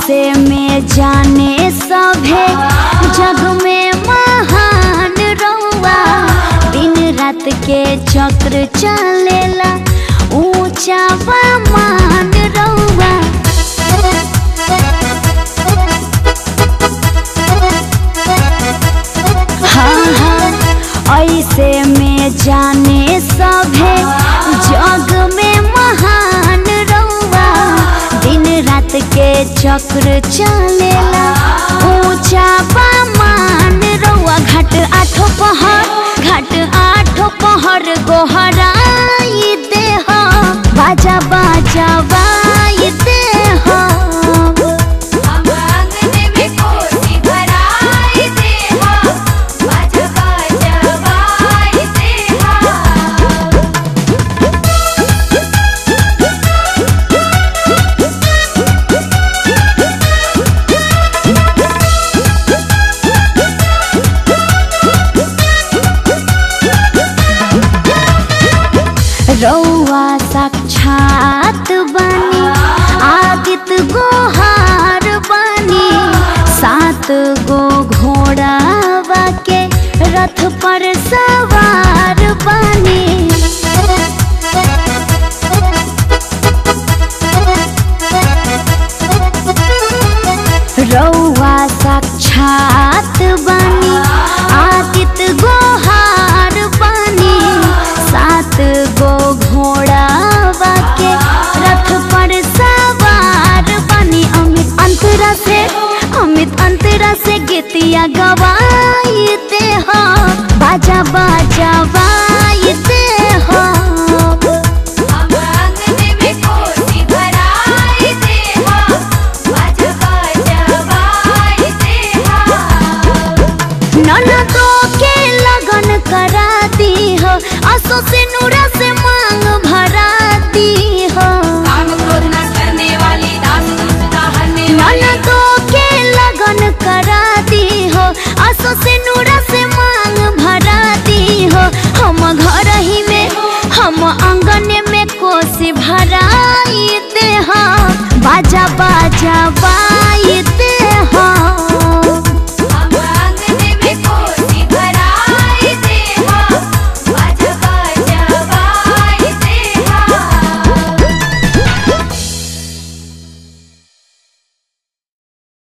ऐसे में जाने सभे जग में महान रउआ दिन रात के चक्र चलेला ऊंचा बा मान रउआ हाँ हाँ ऐसे में जाने सभे जग में महान रउआ दिन रात के चक्र चलेला ऊंचा बा मान रउआ घाट आठो पहर घाट आठो पहर गोहराई देह बाजा बाजा बाई देह हम आंगन में कोसी भराई देहा बाजा बाजा बाई देहा रउआ साक्षात बनी आदित्य गोहार बनी सात गो घोड़ावा के रथ पर सवार बनी रउआ साक्षात बनी आदित्य गोहार बनी सात गो घोड़ावा के रथ पर सवार बनी अमित अंतरा से अमित अंतरा से गीतिया गवाई दे हो बाजा बाजा बाई दे हो हम आंगन में कोसी भराई देहा बाजा बाजा बाई देहा ननदों के लगन करा दी हो असो से नूरा से